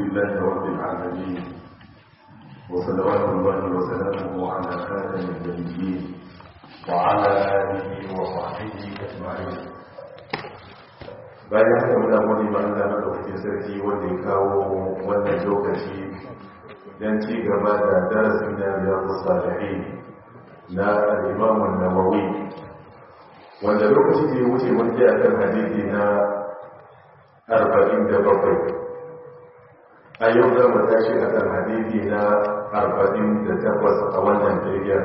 لله رب العالمين وصلوات الله وسلامه على خاتم النبيين وعلى آله وصحبه أجمعين bayan haka muna wani ba Allah madaukakin sarki wanda ya kawo wannan lokaci don ci gaba da darasin da ya salihin na al-Imam an-Nawawi wanda lokaci da ya wuce mun ji akan hadisi na 47 a yau za mu tashi akan hadisi na 48 a wannan jirgin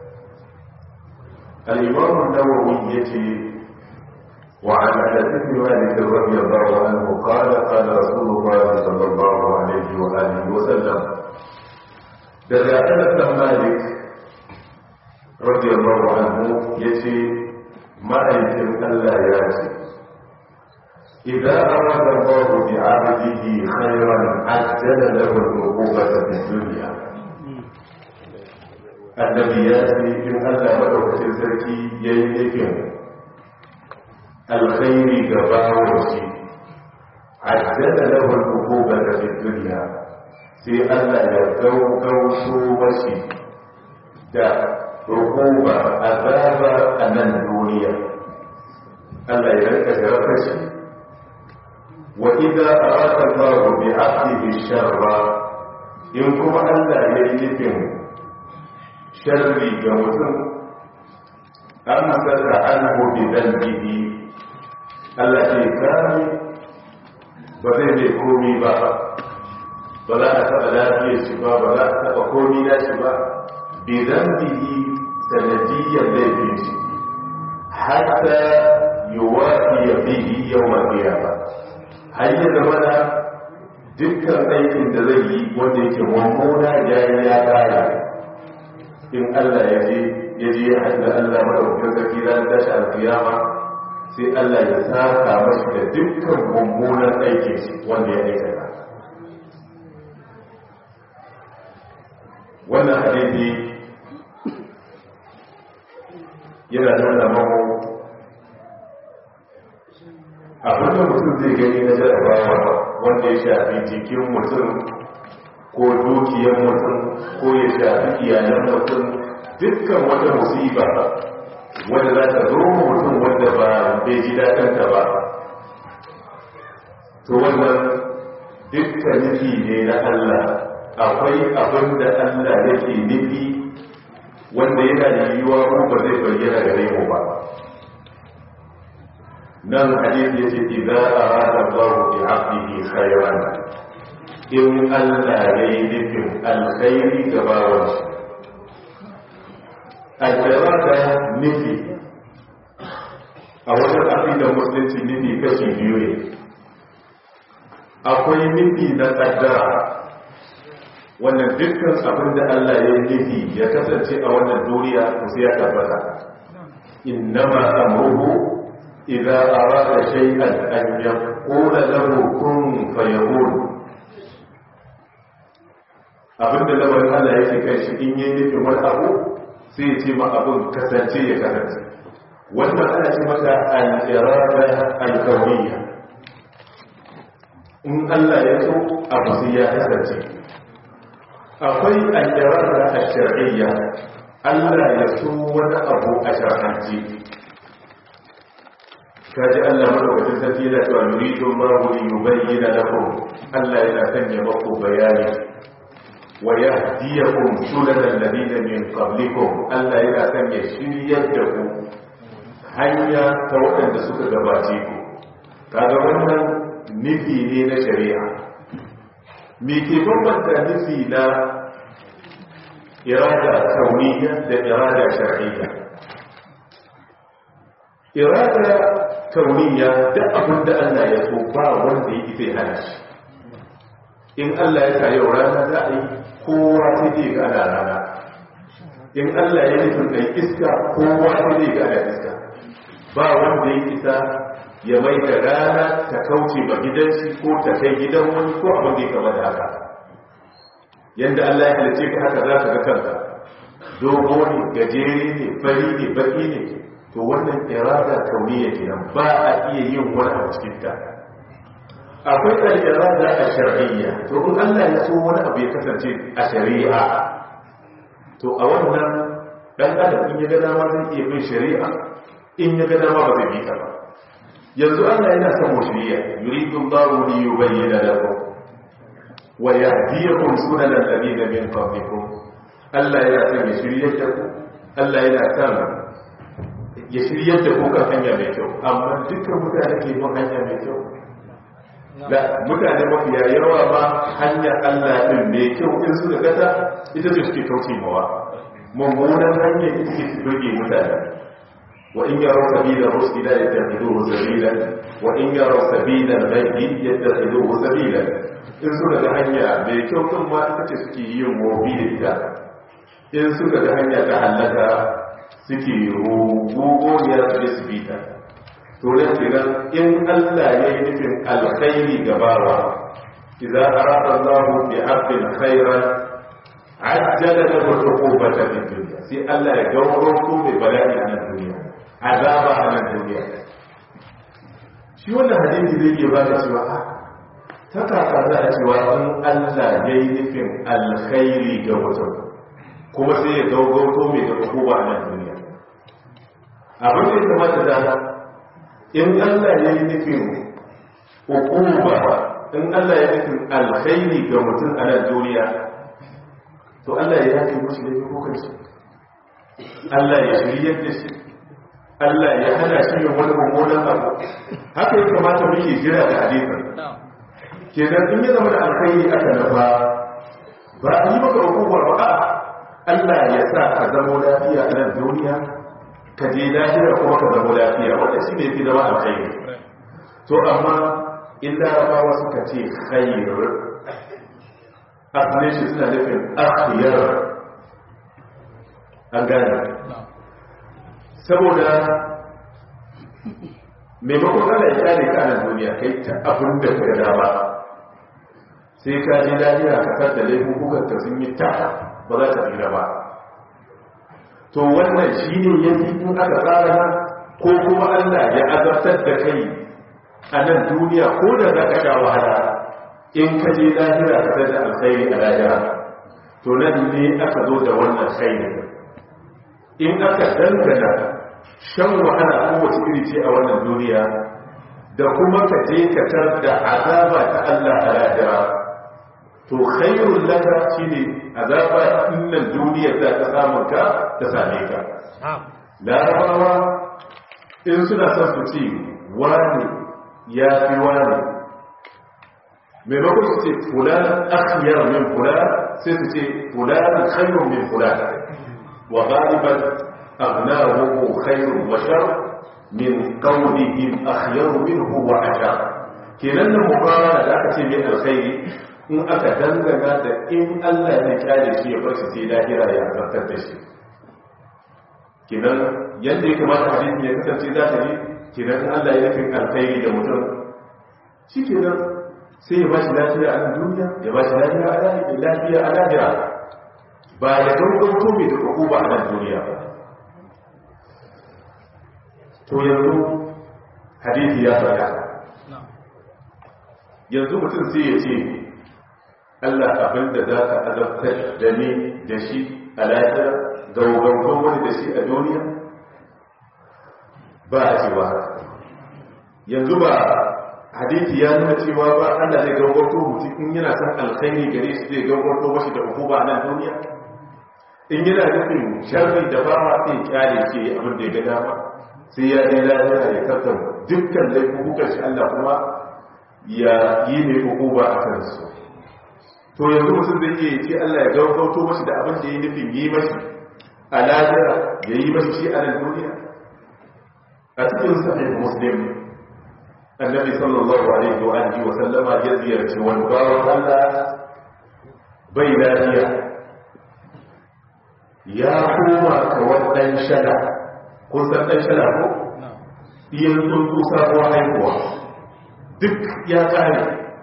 al-Imam an-Nawawi yace وعن انس بن مالك رضي الله عنه قال قال رسول الله صلى الله عليه واله وسلم daga anas dan malik radiyallahu anhu yace ma'aikin Allah ya ce idza arada Allah bi 'abdihi khayran ajjala lahu al-uqubata fi dunya annabi ya ce in Allah madaukakin sarki yayi nufin alkhairi ga bawon shi ajjala lahu al-uqubata fi dunya sai Allah ya gaugauto mashi da hukuma azaba a nan duniya Allah ya rika jarabta shi wa idza arada Allah bi 'abdihi sharra in kuma Allah ya yi nufin sharri ga mutum amsaka anhu bi dhanbihi Allah ke kame ba zai mai komi ba ba za a taɓa lafiyar shi ba ba za a taɓa komi na shi ba bidan bihi sanadiyyar laifin shi hatta yiwuwa ya bihi yau mafiya ba har yi zama da dukkan aikin da zai yi wanda yake mummuna ya yi ya kara in Allah ya je ya je ya haɗa Allah maɗaukar sarki ranar tashi alkiyama sai Allah ya saka mashi da dukkan mummunan aikin shi wanda ya aikata wannan hadisi yana nuna mamu abinda mutum zai gani na jarabawa wanda ya shafi jikin mutum ko dukiyar mutum ko ya shafi iyalan mutum dukkan wata musiba wanda za ta zo mutum wanda ba bai ji daɗinta ba to wannan dukkan nufi ne na Allah akwai abin da Allah yake nufi wanda yana yiwuwa mu ba zai bayyana gare mu ba nan hadisi yace idza arada Allah bi 'abdihi khayran in Allah yayi nufin alkhairi ga bawan shi al-irada nufi a wajen aqidar musulunci nufi kashi biyu ne akwai nufi na kaddara wannan dukkan abin da Allah ya nufi ya kasance a wannan duniya to sai ya tabbata innama amruhu idza arada shay'an an yaqula lahu kun fayakun abin da lamarin Allah yake kai shi in yi nufin wani abu sai ya ce ma abin kasance ya kasance wannan ana ce mata al-irada al-kawiyya in Allah ya so abu sai ya kasance akwai aljarar a shari'ayya Allah ya so wani abu a shar'anci kaji Allah madaukakin sarki yana cewa yuridu Allahu li yubayyana lakum Allah yana sanya maku bayani wa yahdiyakum sunanal ladina min qablikum Allah yana sanya shiryar da ku hanya ta waɗanda suka gabace ku kaga wannan nufi ne na shari'a me ke bambanta nufi na irada kauniya da irada shar'iyya irada kauniya da abin da Allah ya so ba wanda yake zai hana shi in Allah ya sa yau rana za a yi kowa sai zai ga ana rana in Allah ya nufin kai iska kowa sai zai ga ana iska ba wanda ya isa ya mai da rana ta kauce ba gidan shi ko ta kai gidan wani ko abin da ya kama da haka yadda Allah ya halice ka haka za ka ga kanka dogo ne gajere ne fari ne baki ne to wannan irada kauniya kenan ba a iya yin wani abu cikin ta akwai al-irada ash-shar'iyya to in Allah ya so wani abu ya kasance a shari'a to a wannan dan adam in ya ga dama zai iya bin shari'a in ya ga dama ba zai bi ta ba yanzu Allah yana son mu shari'a yuridu Allahu li yubayyana lakum wa yahdiyakum sunana alladhina min qablikum Allah yana son ya shiryar da ku Allah yana son ya shiryar da ku kan hanya mai kyau amma dukkan mutane ke bin hanya mai kyau da mutane mafiya yawa ba hanyar Allah din mai kyau in suka gata ita ce suke kauce mawa mummunan hanyar ita ke burge mutane wa in yaro sabila rusila yattakhidhuhu sabila wa in yaro sabila ghaybi yattakhidhuhu sabila in suka ga hanya mai kyau din ma ita ce suke yin mobi da ita in suka ga hanya ta halaka suke rugugogiyar da su bita to da kenan in Allah ya yi nufin alkhairi gabawa idza arada Allah bi 'abdin khairan ajjala lahu al-uqubata fi dunya sai Allah ya gauro ko mai bala'i a nan duniya azaba a nan duniya shi wannan hadisi zai iya bada cewa a ta kaka za a cewa in Allah ya yi nufin alkhairi ga mutum kuma sai ya gaugauto mai da hukuma a nan duniya abin da ya kamata da in Allah ya yi nufin hukuma in Allah ya nufin alkhairi ga mutum a nan duniya to Allah ya yake mushi da yi hukunci Allah ya shiryar da shi Allah ya hana shi yin wani mummunan abu haka ya kamata muke jira da hadisin kenan in ya zama da alkhairi aka nafa ba a yi maka hukuma ba a Allah ya sa ka zama lafiya a nan duniya ka je lafiya kuma ka zama lafiya wanda shi ne fi zama alkhairi to amma in larabawa suka ce khairu asalin shi suna nufin akhiyar an gane saboda maimakon ana ya kyale ka nan duniya kai ta abin da ka gada ba sai ka ji lafiya ka kar da laifin kukan ka sun yi ta ba za ta tsira ba to wannan shi ne ya fi in aka tsara ko kuma allah ya azabtar da kai a nan duniya ko da za ka sha wahala in ka je lahira ka da alkhairi a lahira to nan ne aka zo da wannan khairi in aka dangana shan wahala kowace iri ce a wannan duniya da kuma ka je ka tar da azaba ta Allah a lahira to khairul laka shine azaba innan duniya za ta samu ka ta same ka larabawa in suna son su ce wani ya fi wani maimakon su ce fulan akhyar min fulan sai su ce fulan khairun min fulan wa ghaliban aghnahu khairun wa shar min qawlihim akhyar minhu wa ashar kenan nan mubarana da aka ce mai alkhairi in aka dangana da in Allah ya kyale shi ya bar shi sai lahira ya zartar da shi kenan yadda ya kamata hadisi ya kasance za ta yi kenan in Allah ya nufin alkhairi da mutum shi kenan sai ya ba shi lafiya a nan duniya ya ba shi lafiya a lahira lafiya a lahira ba ya gaugauto mai da uku ba a nan duniya ba to yanzu hadisi ya faɗa yanzu mutum sai ya ce Allah abin da za ka azabtar da ni da shi a lahira gaugauton wani da shi a duniya ba a cewa yanzu ba hadithi ya nuna cewa ba Allah zai gaugauto mutum in yana son alkhairi gare shi zai gaugauto mashi da hukuma a nan duniya in yana nufin sharri da ba ma sai kyale ke abin da ya ga dama sai ya yi lafiya ya tattar dukkan laifukan shi Allah kuma ya yi ne hukuma a kansu to yanzu mutum zai iya ce Allah ya gaugauto mashi da abin da ya nufin yi mashi a lafiya ya yi mashi shi a nan duniya a cikin sahih muslim annabi sallallahu alaihi wa alihi wa sallama ya ziyarci wani bawan Allah bai lafiya ya koma kawai dan shada kun san dan shada ko iyan sun tusa ko haihuwa duk ya kare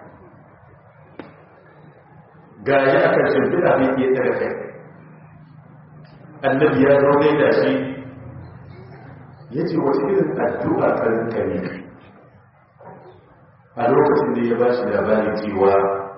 ga ya akan shimfiɗa bai iya daga kai annabi ya zaune da shi ya ce wace irin addu'a karin kare a lokacin da ya ba shi labari cewa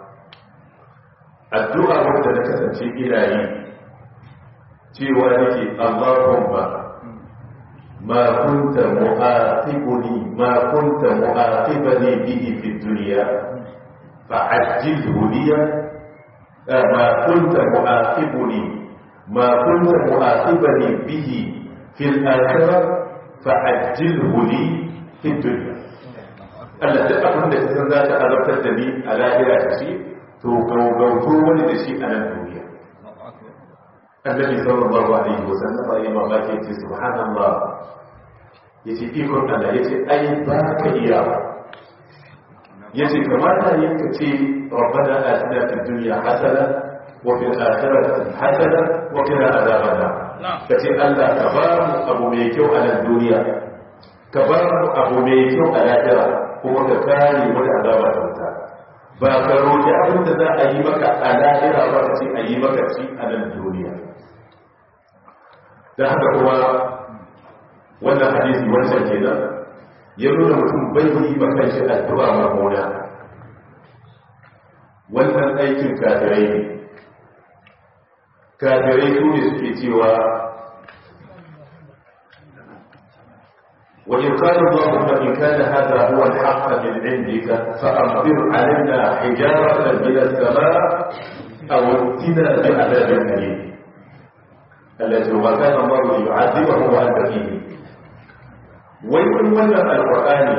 addu'a wanda na kasance ina yi cewa nake Allahumma ma kunta mu'aqibuni ma kunta mu'aqibani bihi fi dunya fa'ajjilhu liya ma kunta mu'aqibuni ma kunta mu'aqibani bihi fi al-akhirah fa'ajjilhu li fi dunya Allah duk abin da kasan za ta azabtar da ni a lahira da shi to gaugauto wani da shi a nan duniya annabi sallallahu alaihi wasallam ya mamaki ce subhanallah yace ikon Allah yace ai ba ka iya yace kamata ne ka ce rabbana atina fid dunya hasana wa fil akhirati hasana wa qina adhaban nar kace Allah ka ba mu abu mai kyau a nan duniya ka ba mu abu mai kyau a lahira kuma ka kare mu da azaba ta wuta ba ka roƙi abin da za a yi maka a lahira ba ka ce a yi maka ci a nan duniya da haka kuma wannan hadisi wancan kenan ya nuna mutum bai yi ba kan shi addu'a mamuna wannan aikin kafirai ne kafirai su ne suke cewa وإن قال اللهم إن كان هذا هو الحق من عندك فأمطر علينا حجارة من السماء أو ائتنا بعذاب أليم التي وما كان الله ليعذبه وأنت فيه ويقول wannan alqur'ani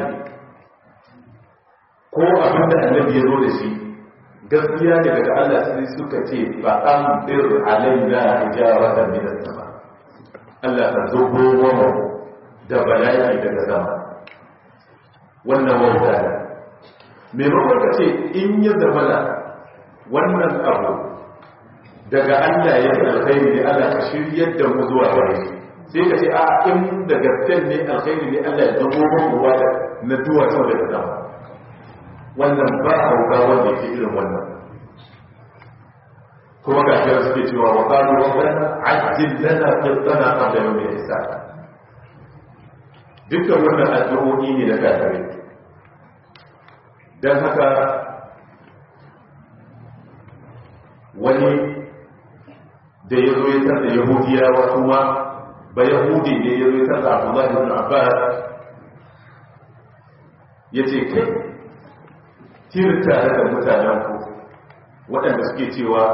ko abin da annabi ya zo da shi gaskiya ne daga Allah sai suka ce fa amdir alaina hijaratan min as-sama Allah ta zubo mu da bala'i daga sama wannan wauta ne maimakon ka ce in ya zamana wannan abu daga Allah ya fi alkhairi ne Allah ka shiryar da mu zuwa gare shi sai ka ce a in da gaskiyar ne alkhairi ne Allah ya zubo mu ruwa da na duwa sau daga sama wannan ba hauka wanda ke irin wannan kuma ga shi suke cewa wa qalu rabbana ajjil lana qittana qabla yawm al-hisab dukkan wannan addu'o'i ne na kafirai dan haka wani da ya zo ya tarda yahudiyawa kuma ba yahudi ne ya zo ya tarda abdullahi ibn abbas ya ce kai tirin tare da mutanen ku waɗanda suke cewa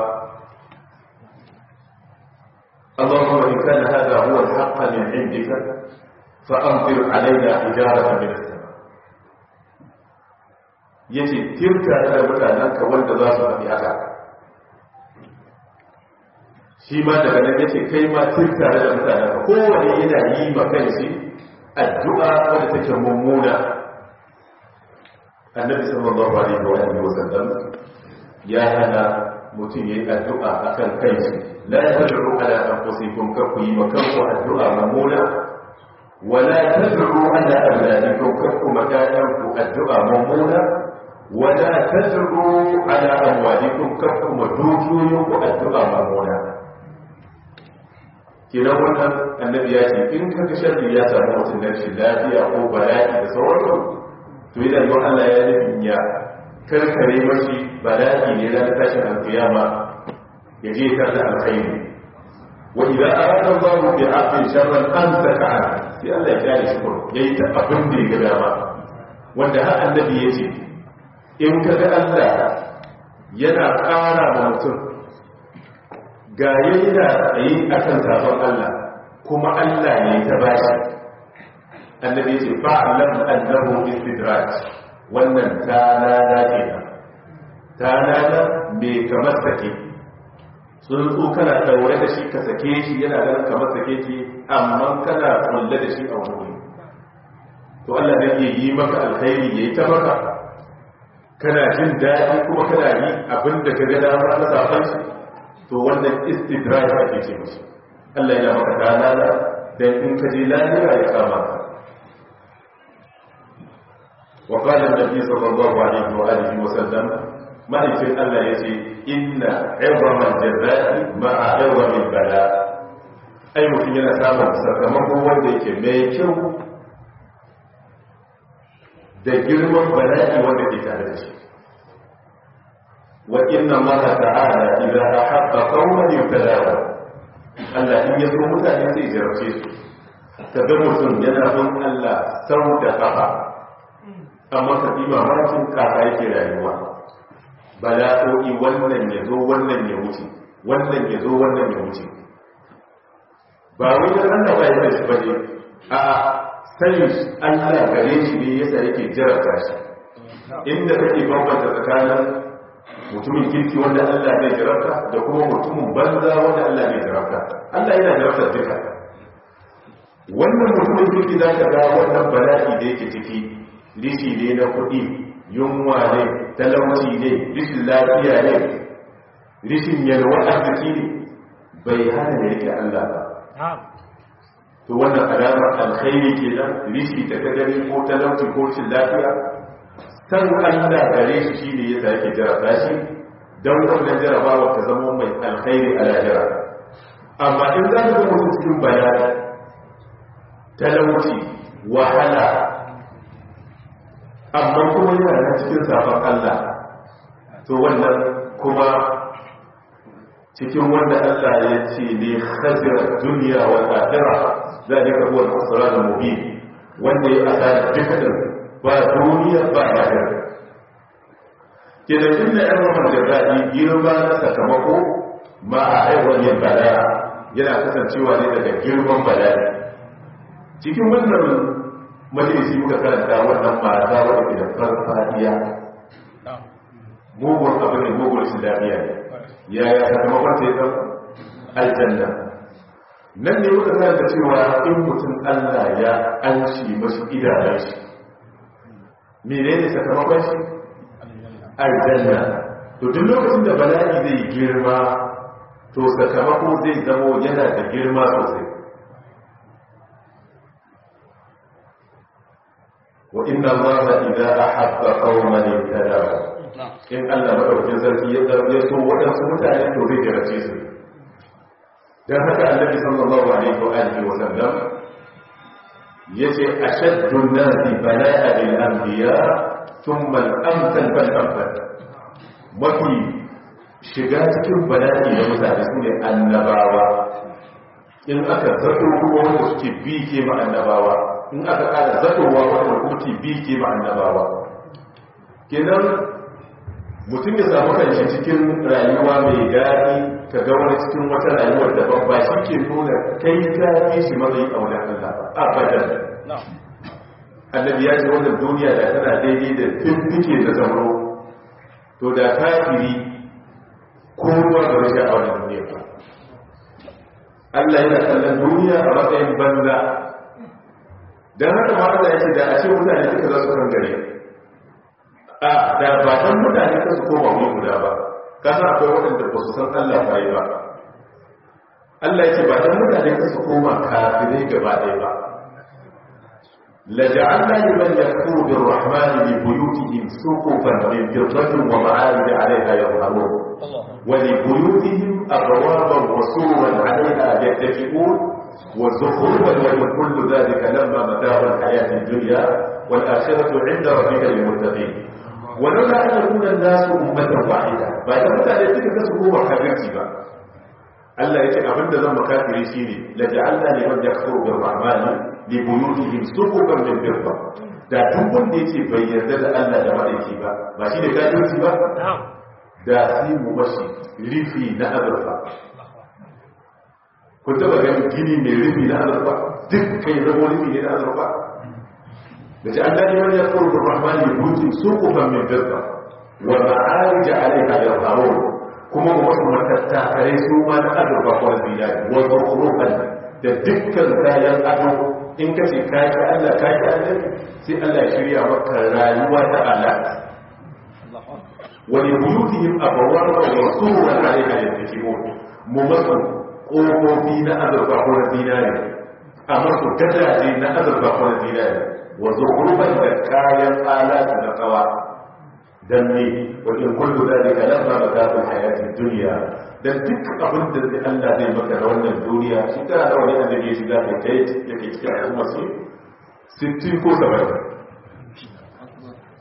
اللهم إن كان هذا هو الحق من عندك فأمطر علينا حجارة من السماء yace tirka da mutanenka wanda za su faɗi haka shi ma daga nan yace kai ma tirka da mutanenka kowane yana yi ma kanshi addu'a wadda take mummuna annabi sallallahu alaihi wa alihi wasallam ya hana mutum yayi addu'a akan kanshi la tad'u ala anfusikum ka ku yi makanku addu'a mummuna wala tad'u ala awladikum ka ku makanku addu'a mummuna wala tad'u ala amwalikum ka ku madukiyoyinku addu'a mummuna kenan wannan annabi ya ce in ka ga sharri ya samu mutum na shi lafiya ko bala'i da sauransu to yana yi Allah ya nufin ya karkare mashi bala'i ne na tashin alkiyama ya je kar da alkhairi wa idza arada Allahu bi 'abdin sharran amsaka an sai Allah ya kare shi ko yayi ta abin da ya dama wanda har annabi ya ce in ka ga Allah yana ƙara ma mutum ga yana tsaye akan sabon Allah kuma Allah ne ta bashi annabi ce fa'lam annahu istidraj wannan talala kenan talala me kamar sake sun tso kana daure da shi ka sake shi yana ganin kamar sake ki amma kana kulle da shi a wani wuri to Allah ne ya yi maka alkhairi yayi ta maka kana jin daɗi kuma kana yi abin da ka ga dama na safan shi to wannan istidraj ake ce mashi Allah yana maka talala dan in ka je lahira ya kama ka وقال النبي صلى الله عليه وآله وسلم ما يقول الله يجي إن عظم الجزاء مع عظم البلاء أي mutum yana samun sakamako wanda yake mai kyau da girman bala'i wanda ke tare da shi wa inna allaha ta'ala idza ahabba qauman yubtalahu Allah in ya so mutane sai jarabce su ka ga mutum yana bin Allah sau da kafa amma ka bi mamakin kaka yake rayuwa bala'o'i wannan ya zo wannan ya wuce wannan ya zo wannan ya wuce ba wai da Allah ba ya da shi bane a sanin Allah gare shi ne yasa yake jarabta shi inda kake bambanta tsakanin mutumin kirki wanda Allah zai jarabta da kuma mutumin banza wanda Allah zai jarabta Allah yana jarabta duka wannan mutumin kirki za ka ga wannan bala'i da yake ciki rishi ne na kuɗi yunwa ne talauci ne rishin lafiya ne rishin yalwa arziki ne bai hana da yake Allah ba to wannan alamar alkhairi ke nan rishi ta gani ko talauci ko rishin lafiya san Allah gare shi shi ne yadda yake jaraba shi don wannan jarabawa ta zama mai alkhairi a lahira amma in za ka zama cikin bayani talauci wahala amma kuma yana na cikin safon Allah to wannan kuma cikin wanda Allah ya ce ne khazira duniya wa akhirah zalika huwa al-khusran al-mubin wanda ya asara dukkan ba duniya ba lahira ke da inda yan ramar da zaɗi girma na sakamako ma a haihuwar yin bala yana kasancewa ne daga girman bala cikin wannan majalisi muka karanta wannan mata wadda ke da farfadiya mugun abu ne mugun islamiyya ne yaya sakamakon ta yi ɗan aljanna nan ne muka karanta cewa in mutum allah ya an shi masu idanun shi menene sakamakon shi aljanna to duk lokacin da bala'i zai girma to sakamako zai zamo yana da girma sosai wa inna allaha idza ahabba qauman ibtalahu in Allah madaukakin sarki ya zarge so waɗansu mutane to zai jarace su dan haka annabi sallallahu alaihi wa alihi wa sallam yace ashaddu an-nasi bala'a bil anbiya thumma al-amsal fal amsal mafi shiga cikin bala'i da mutane su ne annabawa in aka zato kuma wanda suke bi ke ma annabawa in aka kada zatowa wanda kuma ke bi ke ma annabawa kenan mutum ya samu kanshi cikin rayuwa mai daɗi ka ga wani cikin wata rayuwar da babba shi ke nuna kai ka fi shi matsayi a wajen Allah abadan annabi ya ce wannan duniya da tana daidai da fiffike da zamro to da kafiri ko ruwa ga rashin a wannan duniya ba Allah yana kallon duniya a matsayin banza don haka ma Allah ya ce da a ce mutane suka za su kan gare a da ba dan mutane ka su koma wani guda ba kasa akwai waɗanda ba su san Allah ba yi ba Allah ya ce ba dan mutane ka su koma kafirai gaba ɗaya ba لجعلنا لمن يكفر بالرحمن لبيوتهم سقفا من فضة ومعارج عليها يظهرون ولبيوتهم أبوابا وسورا عليها يتكئون وزخرفا ومن كل ذلك لما متاع الحياة الدنيا والآخرة عند ربك للمتقين ولولا أن يكون الناس أمة واحدة بعد متى يتك تسبوا وحبيبتي بقى Allah ya ce abinda zan makafiri shi ne la ja'alna liman yakfuru bir rahmani li buyutihim suqufan min fidda da duk wanda yake bai yarda da Allah da madaiki ba ba shi da kafirci ba da sai mu mashi rifi na azurfa ku taba ganin gini mai rifi na azurfa duk kai zama rifi ne na azurfa da ja'alna liman yakfuru bir rahmani li buyutihim suqufan min fidda wa ma'arij 'alayha yarhamun kuma wasu matattakarai su ma na azurfa ko zinari wasu kurufan da dukkan kayan ado in ka ce kayan Allah kayan Allah sai Allah ya shirya maka rayuwa ta Allah wani buyutihim abawar wa suran alaiha yattakimun mu masu kofofi na azurfa ko zinari a masu gadaje na azurfa ko zinari wasu kurufan da kayan alatu na kawa dan ne wajen kullu zalika lamma mata'ul hayatid dunya dan duk abin da zai Allah zai maka da wannan duniya shi kana da wani annabi ya shiga da kai yake cikin al'umma su 60 ko 70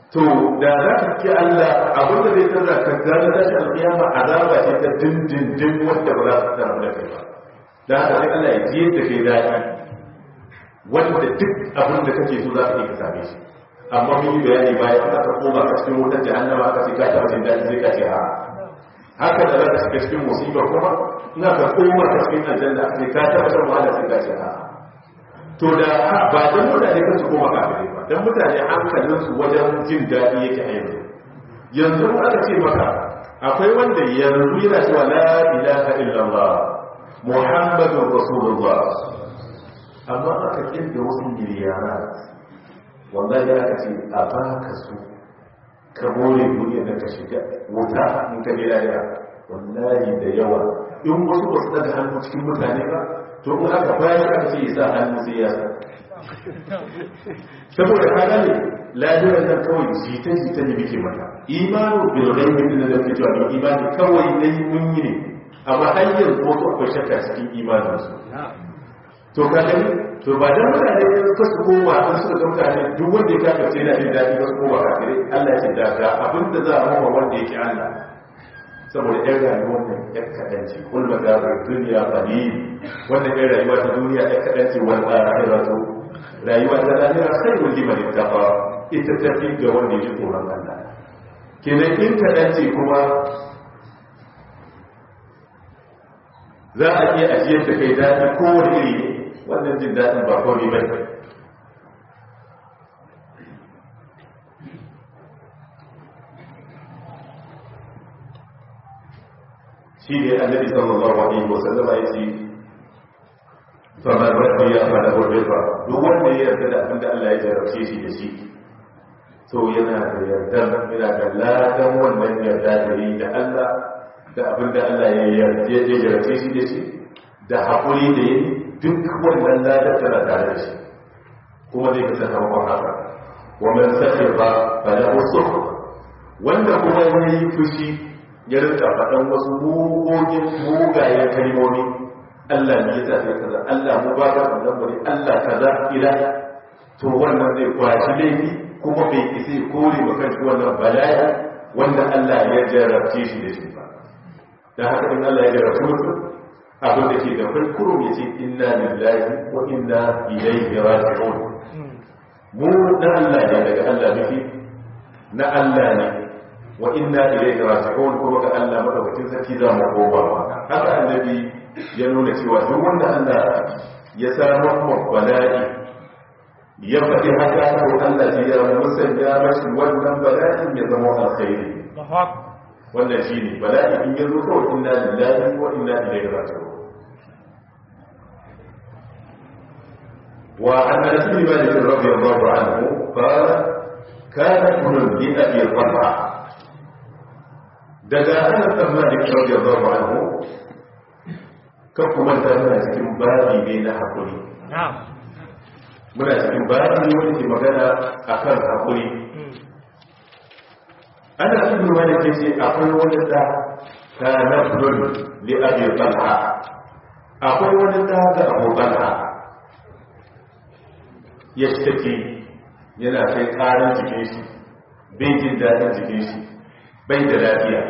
to da za ka ki Allah abin da zai tsara ka gane da shi alƙiyama azaba ce ta dindindin wanda ba za su tsara da kai ba da haka sai Allah ya ji da kai daɗi wanda duk abin da kake so za ka iya ka same shi amma mun yi bayani bayan da aka koma ka cikin wutar jahannama aka ce ka taɓa jin daɗi sai ka ce ha haka da za ka shiga cikin musibar kuma ina ka koma ka cikin aljanna sai ka taɓa shan wahala sai ka ce ha to da ba dan mutane kan su koma kafirai ba dan mutane hankalinsu wajen jin daɗi yake a yanzu yanzu aka ce maka akwai wanda yanzu yana cewa la ilaha illallah muhammadun rasulullah amma aka kirga wasu miliyara wallahi aka ce a baka su ka more duniya da ka shiga wuta in ka bi lahira wallahi da yawa in wasu ba su daga hannu cikin mutane ba to in aka bayan aka ce ya sa hannu sai ya sa saboda ka gane lahirar nan kawai jita jita ne muke mata imanu bil ghaibi din da kake cewa imani kawai dai mun yi ne amma har yanzu wasu akwai shakka cikin imanin su to ka gani to ba dan mutane ka su koma an suka ga mutane duk wanda ya kafa sai na jin daɗi ba su koma kafire Allah ya ce da ga abinda za a mawa wanda yake Allah saboda yan rayuwar nan yan kaɗan ce kul magabar duniya qalil wannan yan rayuwa ta duniya yan kaɗan ce wal akhiratu rayuwa ta lahira khairul liman ittaqa ita tafi ga wanda yake tsoron Allah kenan in kaɗan ce kuma za a iya ajiyar da kai daɗi kowane iri ne wannan jin daɗin ba kawai ba shi ne annabi sallallahu alaihi wasallam ya ce famar rabbi ya fara gurbefa duk wanda ya yarda da abin da Allah ya jarabce shi da shi to yana da yarda yana da ladan wannan yarda da yi da Allah da abin da Allah ya yarda ya jarabce shi da shi da haƙuri da yi duk wannan ladan tana tare da shi kuma zai kasance hawan haka wa man sakhir ba falahu sukh wanda kuma yayi fushi ya rinka faɗan wasu mugogin mugayen kalmomi Allah ne ya zaɓe kaza Allah mu ba ka wannan bane Allah kaza ila to wannan zai kwashi laifi kuma bai isa ya kore wa kanshi wannan bala'i wanda Allah ya jarabce shi da shi ba dan haka in Allah ya jarabce mutum abin da ke da farkuro ya ce inna lillahi wa inna ilaihi raji'un mu na Allah ne daga Allah muke na Allah ne wa inna ilayhi raji'un kuma ga Allah madaukakin sarki za mu koma haka annabi ya nuna cewa duk wanda Allah ya samu bala'i ya faɗi haka ko Allah shi ya musanya mashi wannan bala'in ya zama alkhairi wannan shine bala'i in ya zo kawai inna lillahi wa inna ilayhi raji'un وعن انس بن مالك رضي الله عنه قال كان ابن لابي طلحه daga ana tsammanin radiyallahu anhu kan kuma ta muna cikin babi ne na hakuri muna cikin babi ne wanda ke magana akan hakuri ana cikin wani ke ce akwai wani da ta nafdun li abi talha akwai wani da ga abu talha ya shi yana kai karin jikin shi bai jin daɗin jikin shi bai da lafiya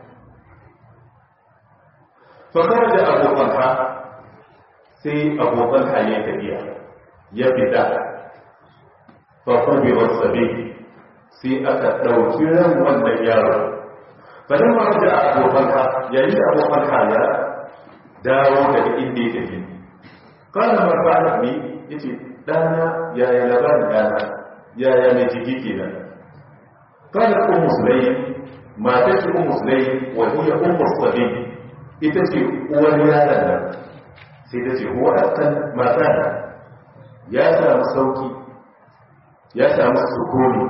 fakar da abu talha sai abu talha ya tafiya ya fita fakubi wasabe sai aka ɗauki ran wannan yaro fadin ma da abu talha yayin da abu talha ya dawo daga inda ya tafi kana marfa'ar ni yace dana yaya labarin dana yaya mai jiki kenan kana ummu sulaim matar shi ummu sulaim wa hiya ummu sabi ita ce uwar yaron nan sai ta ce huwa akan mata ya samu sauki ya samu sukuni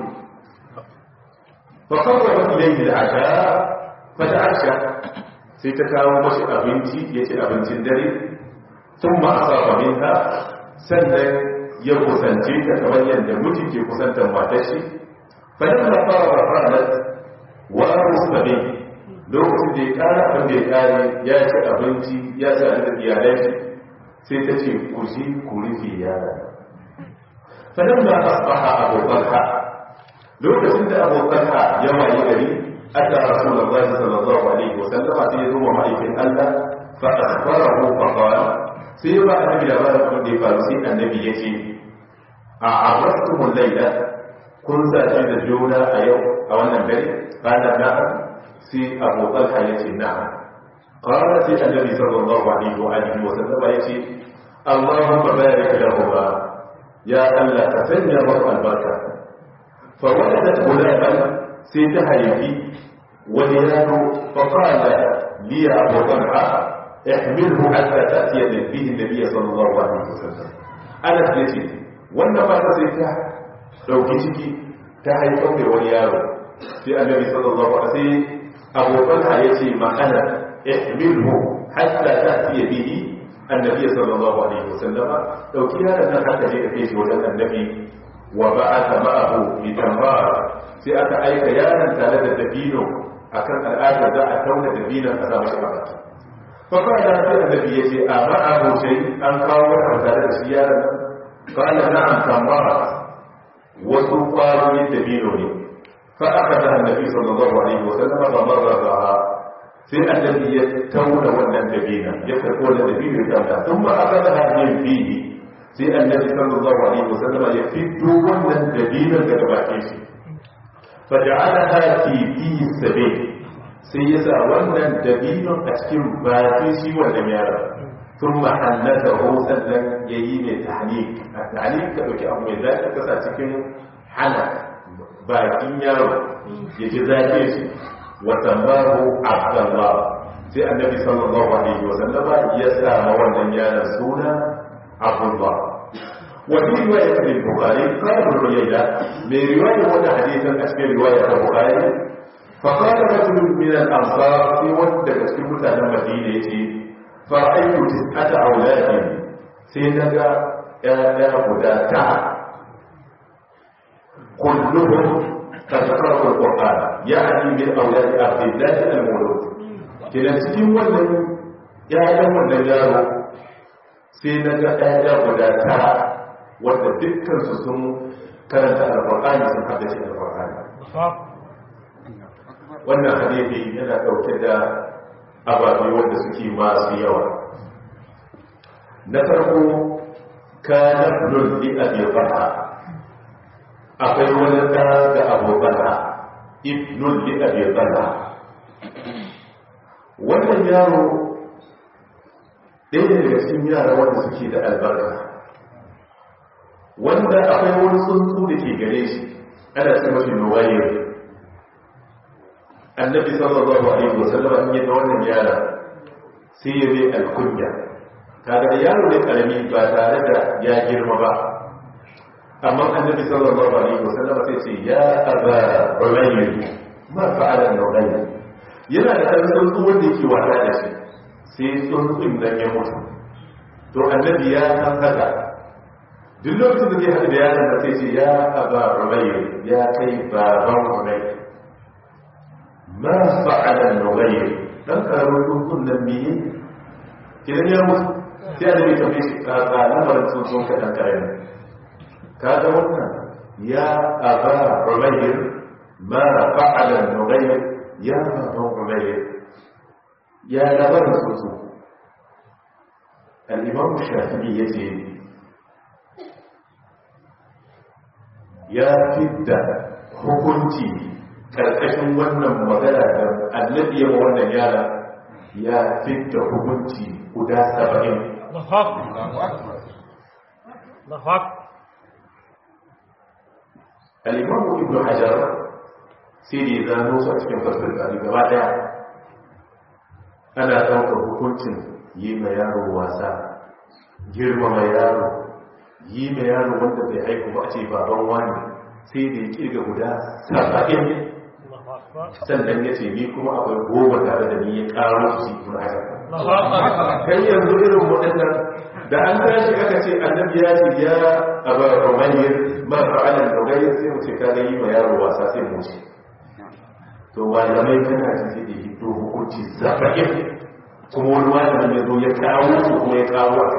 fa qawwa ilayhi al-asha fa ta'asha sai ta kawo mashi abinci ya ci abincin dare thumma asaba minha sannan ya kusance ta kamar yadda miji ke kusantar matar shi fa lamma fara ranar wa mustabi lokacin da ya kara abin da ya kare ya ci abinci ya ci da iyalai shi sai ta ce ku ji ku rufe yara fa lamma asbaha abu talha lokacin da Abu Talha ya wayi gari aka Rasulullahi sallallahu alaihi wasallam sai ya zo wa ma'aikin Allah fa akhbarahu fa qala sai ba annabi da bayan abin da ya faru sai annabi ya ce a arrastumul laila kun zaci da juna a yau a wannan dare kana na'am sai Abu Talha ya ce na'am qala sai annabi sallallahu alaihi wa alihi wa sallam ya ce Allahumma barik lahuma ya Allah ka sanya masa albarka fa waladat gulaman sai ta haifi wani yaro fa qala li Abu Talha احمله حتى تأتي به النبي صلى الله عليه وسلم أنا يتي wannan ba ta sai ta dauki ciki ta haifar da wani yaro sai annabi sallallahu alaihi wasallam abokan ha yace ma ana ihmilhu hatta ta'ti bihi annabi sallallahu alaihi wasallam dauki yaron nan haka je ka kai shi wajen annabi wa ba'atha ma'ahu bi tambar sai aka aika yaron tare da dabino akan al'ada za a tauna dabinon a sa mashi a baki فقال sai annabi ya ce a ma'ahu shai an kawo wata tare da shi yaron nan قال نعم تمرت wasu ƙwarorin dabino ne fa aka da annabi sallallahu alaihi wasallam ba marra ba sai annabi ya tauna wannan dabina ya karɓo wannan dabino ya tauna sun ma aka da hannun fiye sai annabi sallallahu alaihi wasallam ya fito wannan dabino daga bakin shi fa ja'alaha fi fi sabil sai ya sa wannan dabinon a cikin bakin shi wannan yaron ثم حنته sannan yayi mai tahnik tahnik ka dauki abu mai zaki ka sa cikin hana bakin yaro ya ji zaki shi wa tambahu abdullah sai annabi sallallahu alaihi wa sallama ya sa ma wannan yaron suna abdullah wa fi riwayat al-bukhari qala ruwayda mai riwaya wannan hadisin a cikin riwaya ta bukhari فقال رجل من الأنصار في ود كسكي متانا مدينة يتي فرأيت تسعة أولاد سيدنا يا مداتا كلهم قد قرأوا القرآن يعني من أولاد عبد الله المولود كنا cikin wannan ƴaƴan wannan yaro sai na ga ƴaƴa guda tara wanda dukkan su sun karanta alƙur'ani sun haddace alƙur'ani wannan hadisi yana ɗauke da ababe wanda suke masu yawa na farko kana lulli abi farha akwai wani ɗa ga abu farha ibnul li abi farha wannan yaro ɗaya daga cikin yara wanda suke da albarka wanda akwai wani tsuntsu da ke gare shi ana ce mafi nuwayar annabi sallallahu alaihi wasallam in yi wannan yara sai ya zai alkunya kaga da yaro ne karami ba tare da ya girma ba amma annabi sallallahu alaihi wasallam sai ce ya aba ulayyi ma fa'ala nughayyi yana da kan tsuntsu wanda yake wata da shi sai tsuntsun nan ya mutu to annabi ya san haka duk lokacin da zai haɗu da yaron da sai ce ya aba ulayyi ya kai baban ulayyi ma fa'ala nughayr dan karamin tsuntsun nan biye kidan ya mutu sai da mai tafi shi ka ga lamarin tsuntsun ka dan karami ka ga wannan ya aba umayr ma fa'ala nughayr ya aba umayr ya lamarin tsuntsun al-imam shafi'i yace ya fidda hukunci karkashin wannan magana da annabi ya wannan yara ya fitta hukunci guda saba'in alimamu ibn hajar sai da ya zano su a cikin fasir gani gaba daya ana ɗaukar hukuncin yi ma yaro wasa girmama yaro yi ma yaro wanda bai haiku ba a ce baban wani sai da ya kirga guda saba'in sannan ya ce ni kuma akwai goma tare da ni ya karo su ibn hajar kan yanzu irin waɗannan da an tashi aka ce annabi ya ce ya aba umayyar ma fa'alan dogayar sai mu ce ka ga yi ma yaro wasa sai mu ce to malamai kana ji sai da hiddo hukunci saba'in kuma wani malamin ya zo ya kawo su kuma ya kawo a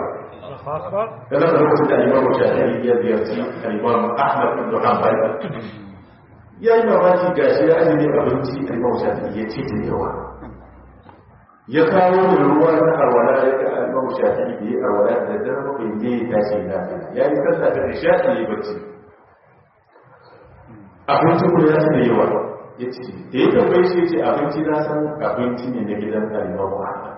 kana da lokacin da imamu shafi'i ya ziyarci al-imam ahmad ibn hanbal ya yi mamaki ga shi ya ajiye abinci a imam shafi ya ce da yawa ya kawo da ruwa na arwala ya ga imam shafi da ya arwala da dare bakwai ne ya tashi na ya yi sallah da nishaɗi ya yi bacci abincin kuma ya ce da yawa ya ce da ya tambaye shi ya ce abinci na san abinci ne na gidan kalimar muhammad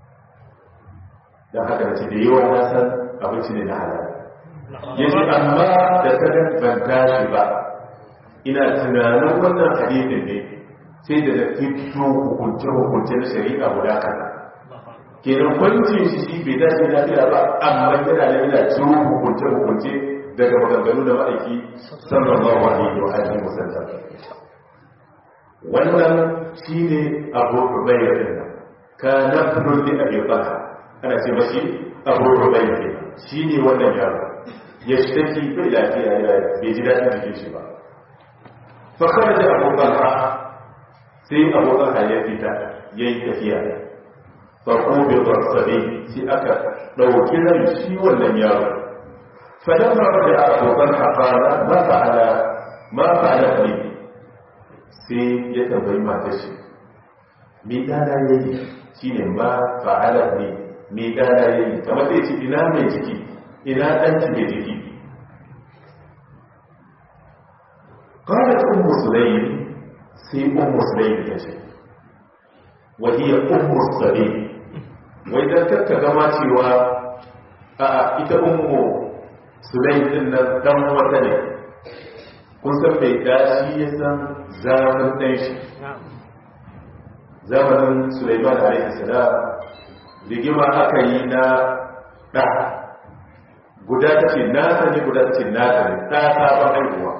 don haka da ce da yawa na san abinci ne na halal ya ce amma da sanar ban tashi ba ina tunanin wannan hadithin ne sai da fito hukunce-hukunce na shari'a guda kaza kenan kwancin shi shi bai dace lafiya ba amma yana da yana ciro hukunce-hukunce daga maganganu da ma'aiki sallallahu alaihi wa alihi wasallam wannan shine abu rubayya din nan ka nafrul li abi bakr ana ce mashi abu rubayya shine wannan yaro ya shi bai lafiya ya bai ji dadin jikin shi ba fa kharaja abu bakr sai abu bakr ya fita yayi tafiya fa ko bi sabi sai aka dauki ran shi wannan yaro فلما رجع أبو طلحة قال ما فعل ما فعلت لي sai ya tambayi matar shi me dana yayi shine ma fa'alat ni me dana yayi kamar sai ce ina mai jiki ina dan ki mai jiki qalat ummu sulaym sai ummu sulaym ta ce wa hiya ummu sabi wai dan kakka gama cewa a ita ummu sulaym din nan dan wata ne kun san mai dashi ya san zamanin ɗan shi zamanin suleiman alaihi salam rigima aka yi na ɗa guda ta ce nasa ne guda ta ce nasa ne ɗa sabon haihuwa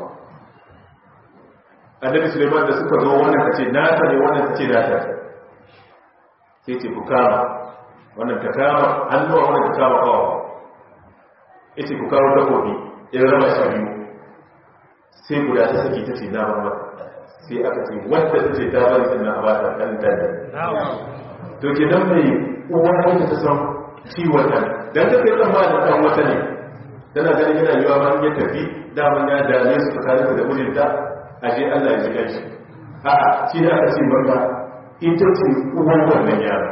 annabi suleiman da suka zo wannan ta ce nasa ne wannan ta ce nasa sai ce ku kama wannan ta kama hannuwa wannan ta kama kawo ita ku kawo takobi in rama shi biyu sai guda ta saki ta ce na mata sai aka ce wadda ta ce ta bari sannan a bata ɗan ɗan to ke nan mai uwa wanda ta san ciwon nan don ta kai tsamma da ɗan wata ne tana ganin yana yiwa ma ya tafi daman ya dame su tsakanin da mijinta a je Allah ya ji kanshi a'a shi da aka ce maka ita ce uwan wannan yara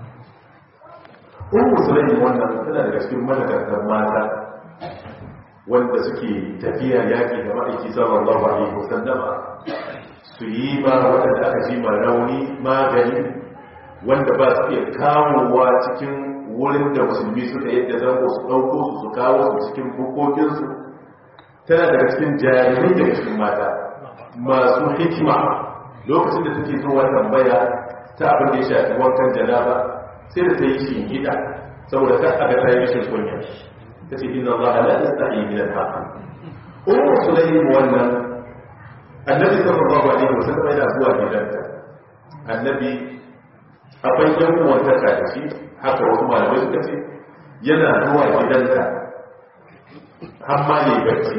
Ummu Sulaim wannan tana daga cikin madakartar mata wanda suke tafiya yaƙi da ma'aiki sallallahu alaihi wasallama su yi ba waɗanda aka ji ma rauni magani wanda ba su iya kawowa cikin wurin da musulmi suka yadda zango su ɗauko su su kawo su cikin bukokinsu tana daga cikin jarirai daga cikin mata masu hikima lokacin da suke zuwa tambaya ta abin da ya shafi wankan janaba sai da ta yi shi gida saboda ta aga ta yi rashin kunya ta ce inna Allah la yastahi min al-haq ummu sulaym wannan annabi sallallahu alaihi wasallam yana zuwa gidanta annabi akwai yan uwan ta da shi haka wasu malamai suka ce yana zuwa gidanta har ma ne bacci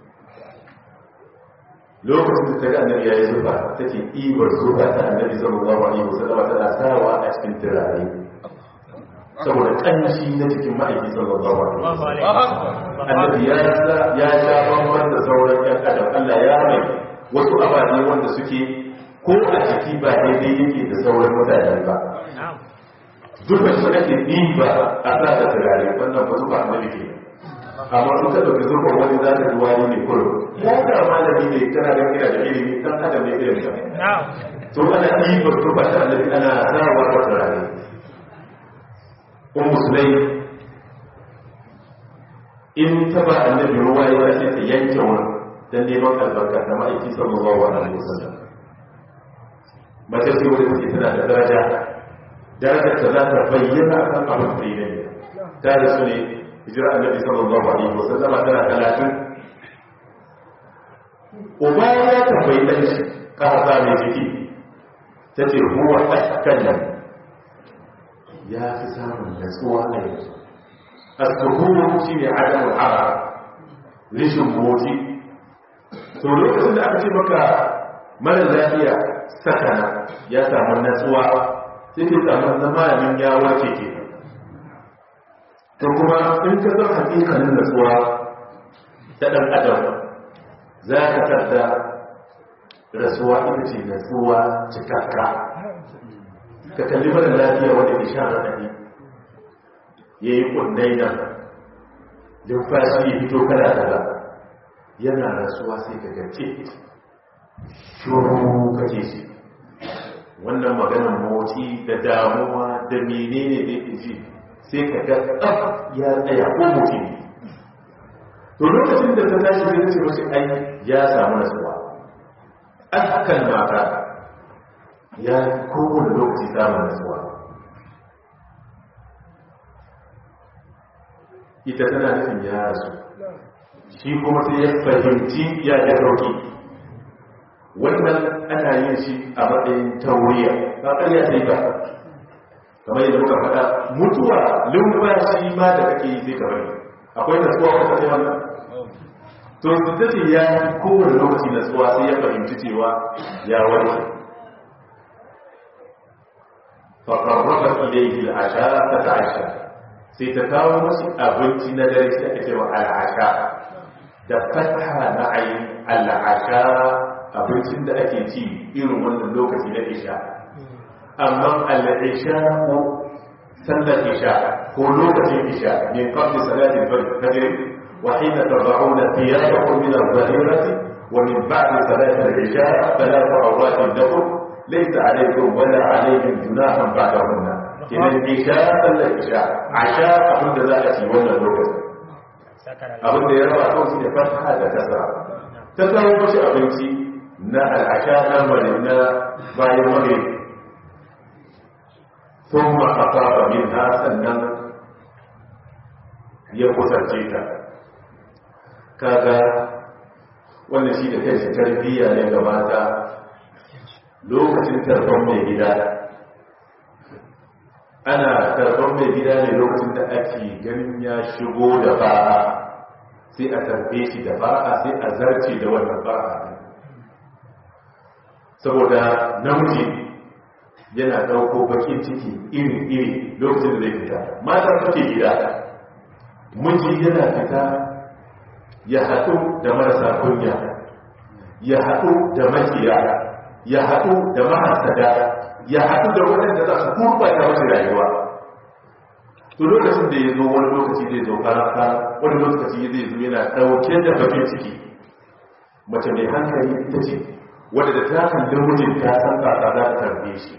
lokacin da ta ga annabi yayi zuba take ibar zuba ta annabi sallallahu alaihi wasallam tana sawa a cikin turare saboda kanshi na cikin ma'aiki sallallahu alaihi wasallam annabi ya ya sha bamban da sauran yan adam Allah ya mai wasu ababe wanda suke ko a ciki ba daidai yake da sauran mutane ba duka su ake ɗiba a sa da turare wannan ba zuba annabi ke amma in ka ɗauki zurfin wani za ka duwa ne kullum ya ga malami ne kana da kira da ilimi dan adam ne irin ka to ana ɗiba zuba ta annabi ana sawa da turare ummu sulaim in ta ba annabi ruwa ya sai ta yanke wurin dan neman albarka da ma'aiki sallallahu alaihi wasallam mace ce wanda take tana da daraja darajar ta za ta bayyana kan abin da yake da da su ne hijira annabi sallallahu alaihi wasallama tana talatin uba ya tambayi dan shi ka hasa mai jiki ta ce huwa askan ya fi samun natsuwa a yanzu السهول شيء عدم الحرج rishin motsi to lokacin da aka ce maka mara lafiya sakana ya samu natsuwa sai ke samu zamanin ya warke ke to kuma in ka san hakikalin natsuwa ta ɗan adam za ka tarda rasuwa ita ce natsuwa cikakka ka kalli mara lafiya wanda ke sha raɗaɗi ya yi ƙundai nan numfashi ya fito kada kada yana rasuwa sai ka gace shuru kake shi wannan maganar motsi da damuwa da menene da yake ji sai ka ga tsaf ya tsaya ko mutum to lokacin da ta tashi zai ce mashi ai ya samu nasuwa an hakan mata ya kowane lokaci samun nasuwa ita tana nufin ya rasu shi kuma sai ya fahimci ya ya dauki wannan ana yin shi a matsayin tauriya ba ƙarya sai ba kamar yadda muka faɗa mutuwa lumfashi ma da kake yi sai ka bari akwai nasuwa wata sai wannan to ta ce ya kowane lokaci nasuwa sai ya fahimci cewa ya warke faƙarrafa ilaihi al'asha ta ta'asha sai ta kawo masu abinci na dare sai aka cewa al'asha da fataha na ayin al'asha abincin da ake ci irin wannan lokaci na isha amma al'isha ko sallar isha ko lokacin isha min qabli salatin fajr wa hina tad'una thiyabakum min adh-dhahirati wa min ba'di salati al-isha thalathu awratin lakum laysa alaykum wala alayhim junahun ba'dahunna idan isha sallar isha asha abin da za a ci wannan lokacin abin da ya raba kawai shi ne fata da kasa ta kawo mashi abinci na al'asha na mari na bayan mari sun ma'afa ba min ha sannan ya kusance ta kaga wannan shi da kai shi tarbiyya ne ga mata lokacin tarban mai gida ana tarban mai gida ne lokacin da ake ganin ya shigo da ba'a sai a tarbe shi da ba'a sai a zarce da wannan ba'a saboda namiji yana ɗauko bakin ciki iri-iri lokacin da zai fita mata suke gida miji yana fita ya haɗu da marasa kunya ya haɗu da makiya ya haɗu da mahasada ya haɗu da waɗanda za su gurɓata wasu rayuwa to lokacin da ya zo wani lokaci zai zo karanta wani lokaci zai zo yana ɗauke da bakin ciki mace mai hankali ita ce wadda da ta kalli mijin ta san kaka za ta tarbe shi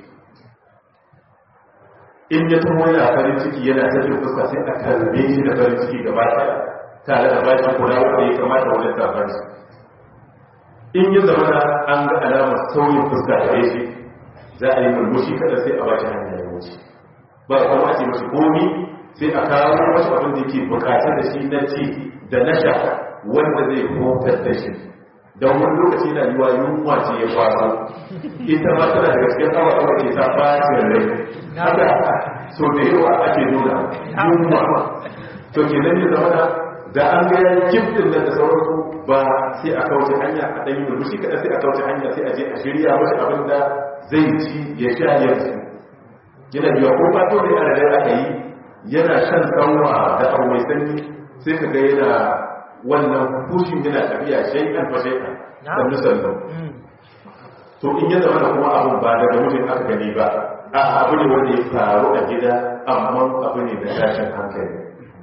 in ya taho yana farin ciki yana tafiya fuska sai a tarbe shi da farin ciki gaba ɗaya tare da bashi kula wanda ya kamata wani tarbar shi in ya zama da an ga alamar sauyin fuska da shi za a yi murmushi kada sai a bashi hanyar ya wuce ba a kuma ce mashi komi sai a kawo wasu abin da ke bukatar da shi na ci da na sha wanda zai hutar da shi don wani lokaci na yiwa yunwa ce ya kwaso ita ma tana da gaskiyar awa awa ke sa bacin rai haka so da yawa ake nuna yunwa to ke nan ya zama da an ga yayin giftin nan da sauransu ba sai a kauce hanya a ɗanyi murmushi kaɗan sai a kauce hanya sai a je a shirya mashi abin da zai ci ya sha yanzu yana biya ko ba to ne a da aka yi yana shan kanwa da abu mai sanyi sai ka ga yana wannan fushin yana tafiya shaikan fa shaikan sannu sannu to in ya zama da kuma abun ba daga mutum aka gani ba a abu ne wanda ya faru a gida amma abu ne da tashin hankali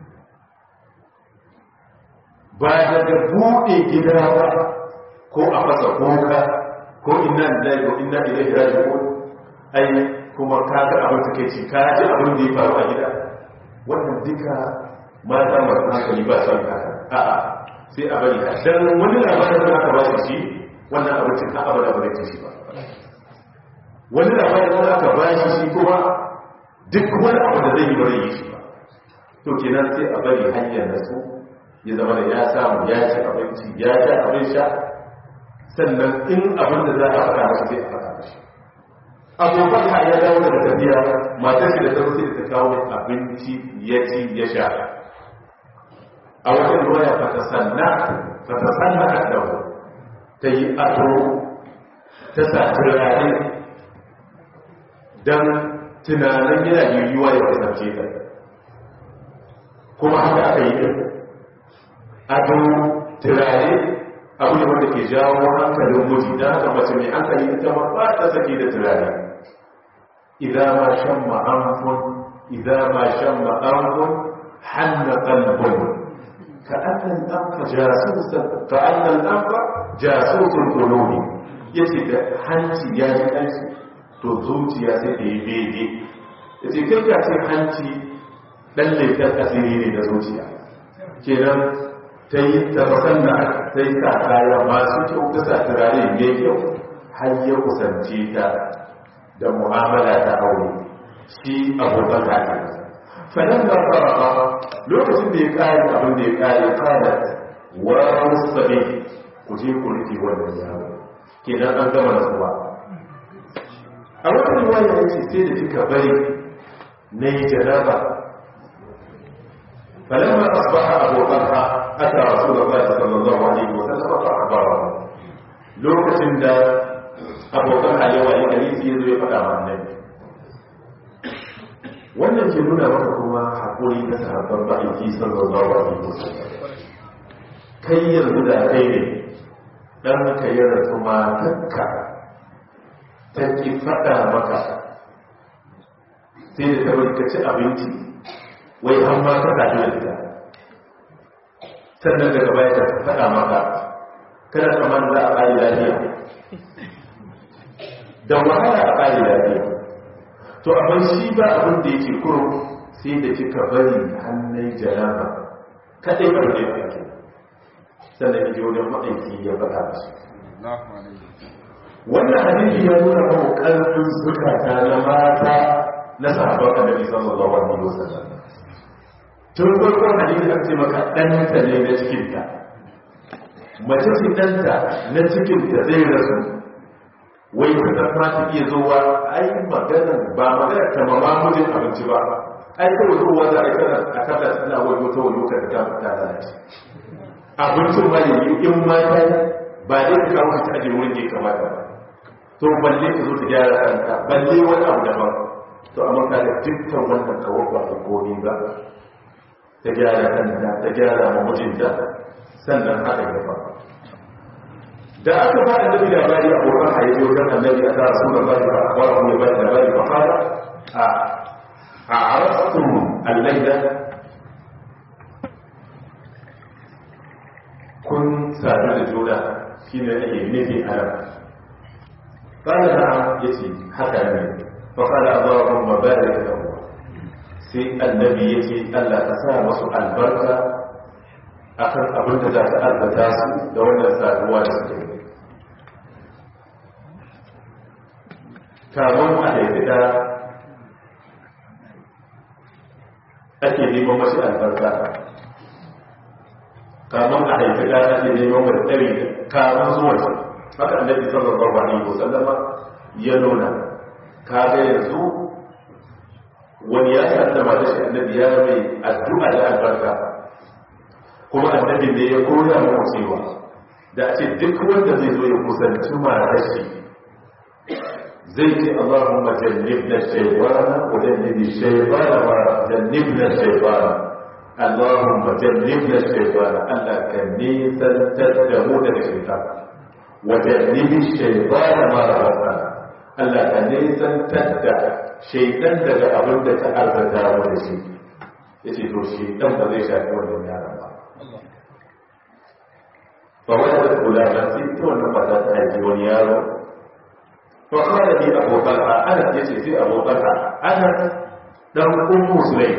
ba daga buɗe gida ba ko a fasa koka ko inna lillahi wa inna ilaihi raji'un ai kuma ka ga abin da ci ka ji abin da ya faru a gida wannan duka mata masu hankali ba son haka a'a sai a bari a dan wani labarin da aka ba shi wannan abincin ka abada ba zai ci ba wani labarin da aka ba shi shi kuma duk wani abu da zai yi ba zai yi shi ba to kenan sai a bari hanyar da su ya zama da ya samu ya ci abinci ya sha abin sha sannan in abin da za a faɗa masa sai a faɗa mashi abubuwan ha ya dawo daga tafiya matar shi da ta sai da ta kawo abinci ya ci ya sha a wajen ruwa ya fata sanna fata sanna a dawo ta yi ado ta sa turare don tunanin yana yiwuwa ya kasance ta kuma haka aka yi ado turare abu ne wanda ke jawo hankalin miji don haka mace mai hankali ita ma ba ta sake da turare idan ma shan ma'amfun idan ma shan ma'amfun hanna kalbun ka annan ɗanfa jasusun ka annan ɗanfa jasusun koloni ya ce da hanci ya ji ɗanci to zuciya sai da yi bege ya ce kai ka ce hanci ɗan laifin asiri ne da zuciya kenan ta yi tabbatar da ta yi sa kaya masu kyau ta sa turare mai kyau har ya kusance ta da mu'amala ta aure shi abokan kake fadan da fara lokacin da ya kare abin da ya kare kada wa musabi ku je ku rufe wannan yaro kenan an gama nasuwa a wata riwaya ya ce sai da kika bari na yi jaraba فلما أصبح أبو طلحة أتى رسول الله صلى الله عليه وسلم فأخبره لوكسن دا أبو طلحة يوالي كريسي يزوي فدا مع النبي wannan ke nuna maka kuma haƙuri da sahabban ba'aiki sallallahu alaihi wasallam kai yanzu da kai ne dan ka yi rasu matakka ta ki faɗa maka sai da ta ka ci abinci wai an ma ka tafi da ita sannan daga baya ta faɗa maka kada kamar za a ƙari lafiya da wahala a ƙari lafiya to amma shi ba abin da yake kuro sai da kika bari hannun jaraba kaɗai ba da yake sannan yake wajen ma'aiki ya faɗa da shi wannan hadisi ya nuna mu ƙarfin zukata na mata na sahabban annabi sallallahu alaihi wasallam tun farkon hadisi an ce maka ɗanta ne na cikinta mace ce ɗanta na cikinta zai rasu wai ta zama ta iya zuwa ai magana ba magana ta mama mijin abinci ba ai kawai zuwa za a kana a kada tana wani wata wani wata da ta fita lalace abincin ma ne in ma ta ba dai ka kawo ta aje wurin da ya kamata ba to balle ka zo ta gyara kanta balle wani abu daban to amma ka da dukkan wannan kawo ba a komi ba ta gyara kanta ta gyara ma mijinta sannan haka ya fa da aka ba annabi labari abokan a yaji wajen annabi a tara sunan bari ba a kwara kuma bari labari ba fara a a arastun allaida kun sadu da juna shi ne ake nufi a nan قال نعم يتي حتى نبي فقال اللهم بارك له sai annabi ya ce Allah ka sa masu albarka a kan abin da za ta albata su da wannan saduwa da suke yi kamun a haifi da ake neman masu albarka kamun a haifi da ake neman mai tsari kamun zuwa su haka annabi sallallahu alaihi wasallama ya nuna kaga yanzu wani ya sa da mata shi annabi ya mai addu'a da albarka kuma annabi ne ya koya mu cewa da a ce duk wanda zai zo ya kusanci matar shi zai ce Allahumma jannibna shaytana wa jannibi shaytana wa jannibna shaytana Allahumma jannibna shaytana Allah ka nisantar da mu daga shaytan wa jannibi shaytana ma razaqana Allah ka nisantar da shaidan daga abin da ta arzata wa da shi ya ce to shaidan ba zai shafi wannan yaran ba ba wani da kula ba sai ta wannan ba za ta haifi wani yaro to kawai ne abokan a ana ya ce sai abokan a ana dan kun musulai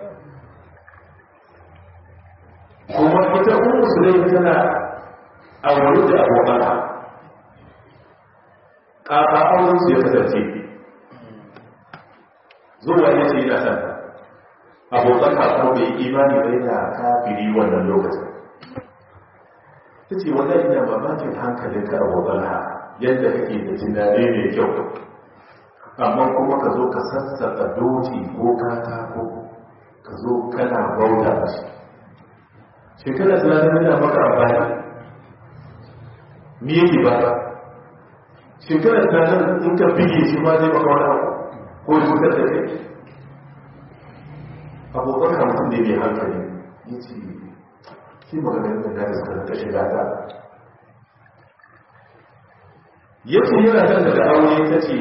kuma ita kun musulai tana aure da abokan a ƙafa auren su ya kasance zuwa ya ce yana san abokan kuma bai imani bai da kafiri wannan lokacin ta ce wannan ina mamakin hankalin ka abokan ha yadda kake da tunani mai kyau amma kuma ka zo ka sassaka doki ko katako ka zo kana bauta da shi shekara tunanin yana maka amfani me yake ba shekara tunanin in ka bige shi ma zai maka wani abu ko cutar da kai abokan hamsin ne mai hankali ya ce shi maganin da na iska ta shiga ta ya ce yana kan da aure ta ce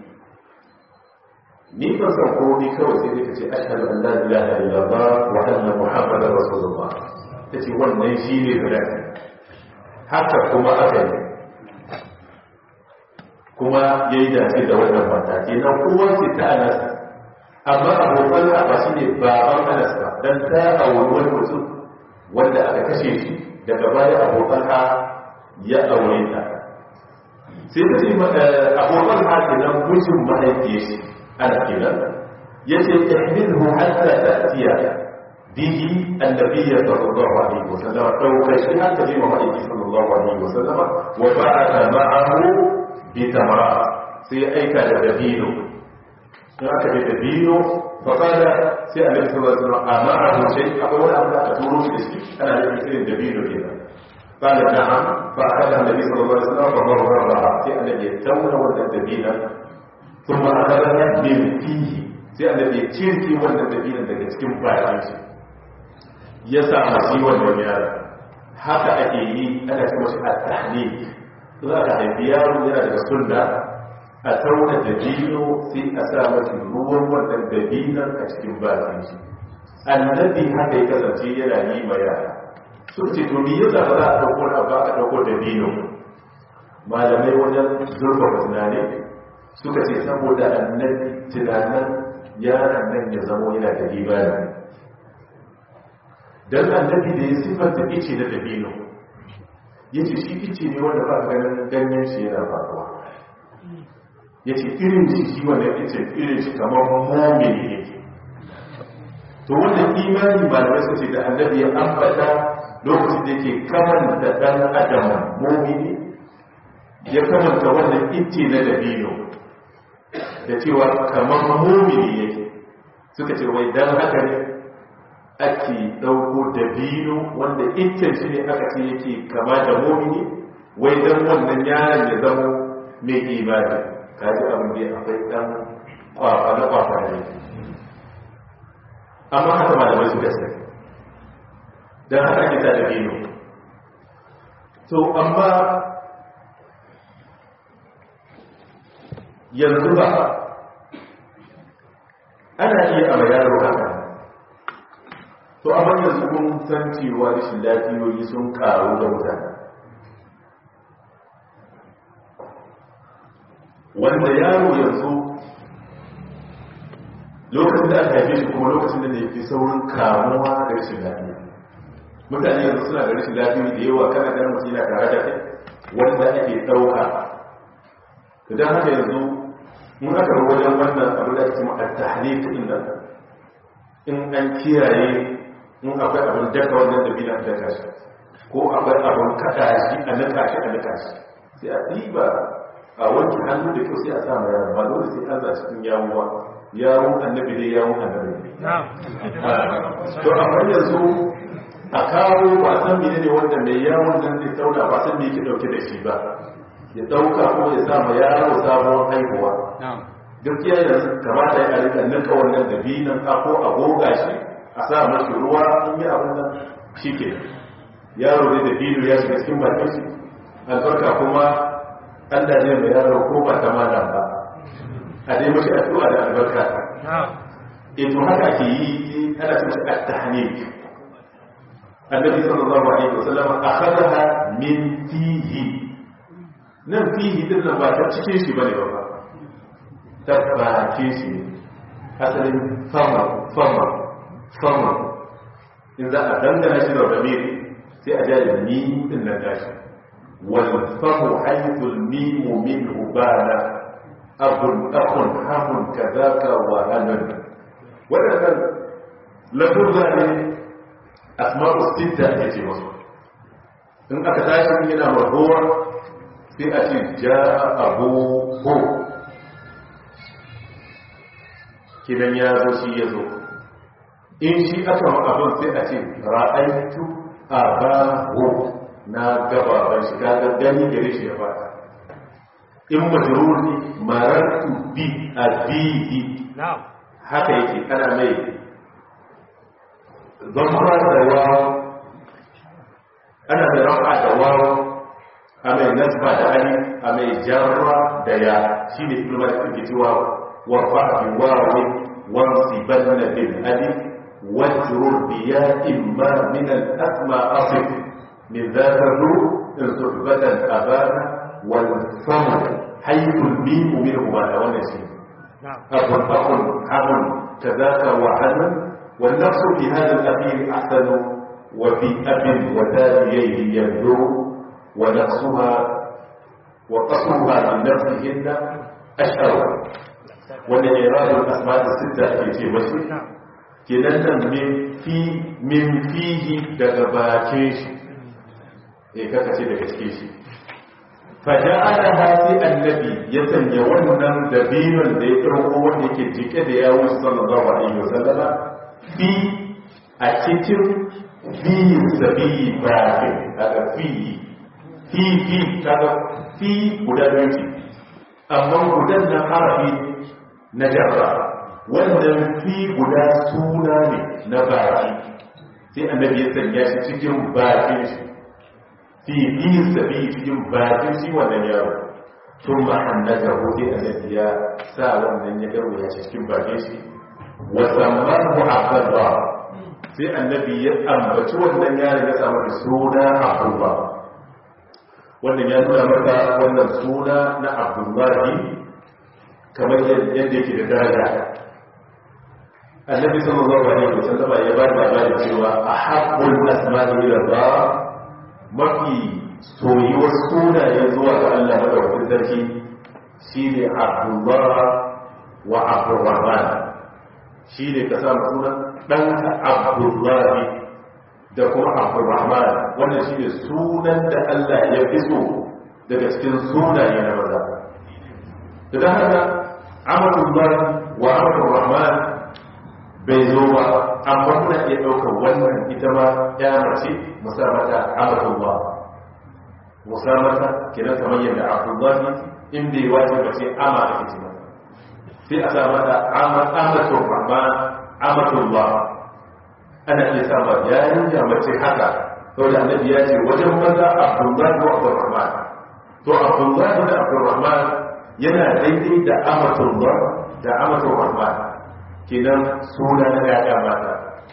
ni ban san komi kawai sai dai ka ce ashhadu an la ilaha illallah wa anna muhammadar rasulullah ta ce wannan shi ne guda haka kuma aka yi kuma ya yi dace da wannan mata ke nan uwar ce ta anas amma abokan ba shi ne baban anas ba don ta auri wani mutum wanda aka kashe shi daga baya abokan ha ya aure ta sai ta ce abokan ha ke nan mutum mahaifiyar shi ana kenan ya ce ihmilhu hatta ta'tiya bihi annabiyya sallallahu alaihi wasallam dauka shi hatta bi mahaifiyar sallallahu alaihi wasallam wa ba'atha ma'ahu bi tamara sai aika da dabino in aka da dabino fa kada sai annabi sallallahu alaihi wasallam amara shay akwai wani abu da aka turo shi da shi ana da irin dabino kenan قال نعم فأخذها النبي صلى الله عليه وسلم فمررها في الذي يتون والدبينا ثم أخذها من فيه sai annabi ya cirki wannan dabinan daga cikin bayan shi ya sa masu wannan yaro haka ake yi ana ce mashi a tahnik za ka haifi yaro yana daga sunna a tauna dabino sai a sa mashi ruwan wannan dabinan a cikin bayan shi annabi haka ya kasance yana yi ma yara sun ce to me yasa ba za a ɗauko na ba a ɗauko dabino malamai wajen zurfafa tunani suka ce saboda annabi tunanin yaran nan ya zamo yana da imani don annabi da ya siffanta ice na dabino ya ce shi ice ne wanda ba ganin ganyen shi yana faruwa ya ce irin shi shi wanda ice irin shi kamar momini ne to wannan imani malamai su ce da annabi ya ambata lokacin da yake kamanta dan adam momini ya kamanta wannan ice na dabino da cewa kamar mumini yake suka ce wai dan haka ne ake ɗauko dabino wanda iccen shi ne aka ce yake kama da mumini wai dan wannan yaron ya zama mai imani kaji abin da akwai dan kwafa na kwafa ne amma haka malamai suka sai dan haka ake ta dabino to amma yanzu ba ana iya a yaro haka to amma yanzu kun san cewa rashin lafiyoyi sun karu da mutane wanda yaro yanzu lokacin da aka haife shi kuma lokacin da ne fi saurin kamuwa da rashin lafiya mutane yanzu suna da rashin lafiyoyi da yawa kana ganin mutum yana tare da kai wanda ake ɗauka idan haka yanzu mun aka wajen wannan abu da ake a tahlik din nan in an kiyaye in akwai abin daka wannan da bina daka shi ko akwai abin kada shi a nika shi a nika shi sai a ɗiba a wanke hannu da kyau sai a samu yawon ba dole sai an za cikin yawuwa yawon annabi dai yawon annabi to amma yanzu a kawo ba san mene ne wanda mai yawon nan zai tauna ba san me yake dauke da shi ba ya dauka ko ya sama yaro sabon haihuwa gaskiya yanzu kamata ya rika nika wannan dabinan ka ko a goga shi a sa mashi ruwa in yi abin nan shi ke yaro zai dabino ya shiga cikin bakin shi albarka kuma allah ne mai yaro ko ba ta mana ba a dai mashi addu'a da albarka ito haka ke yi ana cin shi at-tahnik annabi sallallahu alaihi wasallam akhadaha min fihi nan fihi din nan ba ta cikin shi bane ba ta bakin shi asalin fama fama fama in za a dangana shi da ramiri sai a jari ni din nan gashi wal famu haythul mimu minhu bana abun akun hamun kadaka wa hanan wadannan lafuzza ne asma'u sitta ake ce masu in aka tashi yana marhuwa sai a ce ja abu ho kidan ya zo shi ya zo in shi aka ma abin sai a ce ra'aitu abahu na gaba ban shi ga gani gare shi ya fata in majruri marartu bi abihi haka yake ana mai zama da wawo ana da rafa da wawo a mai nasba da ali a mai jarra da ya shi ne ilmar da ke cewa wa fa'abi wawi wansi banna bil ali wajrur biya imma min al asma asif min dhakaru in suhbatan abana wal famu haythul mim minhu ma da wannan shi abun akun abun kadaka wa hanan wal nafsu fi hadha al akhir ahsanu wa fi abin wa taliyihi yadru ونقصها وقصرها من نفسهن أشهر والإعراض الأسماء الستة في وجه كنن من في من فيه دغباكيش إيه كاكا daga cikin shi faja'alaha fi annabi ya sanya wannan dabinon da ya tsaro wanda yake jike da yawo sallallahu alaihi wasallama fi a cikin fi sabi bakin daga fi fi fi kaga fi guda biyu ce amma gudan na harafi na jarra wannan fi guda suna ne na baki sai annabi ya sanya shi cikin bakin shi fi fi sabi cikin bakin shi wannan yaro tun ma annaga hudu annabi ya sa wannan ya garwa ya cikin bakin shi wa sammahu abdullah sai annabi ya ambaci wannan yaron ya samu suna abdullah wannan ya nuna maka wannan suna na abdullahi kamar yadda yake da daraja annabi sallallahu alaihi wasallam ya ba da labari cewa ahabbul asma'i ila Allah mafi soyuwar sunaye zuwa ga Allah madaukakin sarki shine abdullah wa abdurrahman shine ka samu sunan ɗanka abdullahi da kuma abdurrahman wannan shi ne sunan da Allah ya fi so daga cikin sunaye na maza da ta haka amatullah wa abdurrahman bai zo ba amma muna iya ɗaukar wannan ita ma ya mace musamata amatullah musamata kenan kamar yadda abdullahi in bai wace mace ama ake ce mata sai a sa mata amatul amatullah ana iya sama yarinya mace haka sau da annabi ya ce wajen maza abdullahi ko abdurrahman to abdullahi da abdurrahman yana daidai da amatullah da amatul kenan suna na yaya mata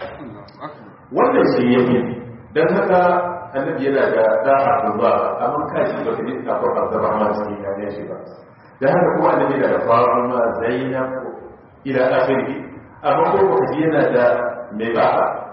wannan shi ya fi don haka annabi yana da da abdullah amma kashi ba ka ji akwai abdurrahman cikin yanayin shi ba da haka kuma annabi yana da fatima zainab ila akhiri amma ko ba ji yana da mai ba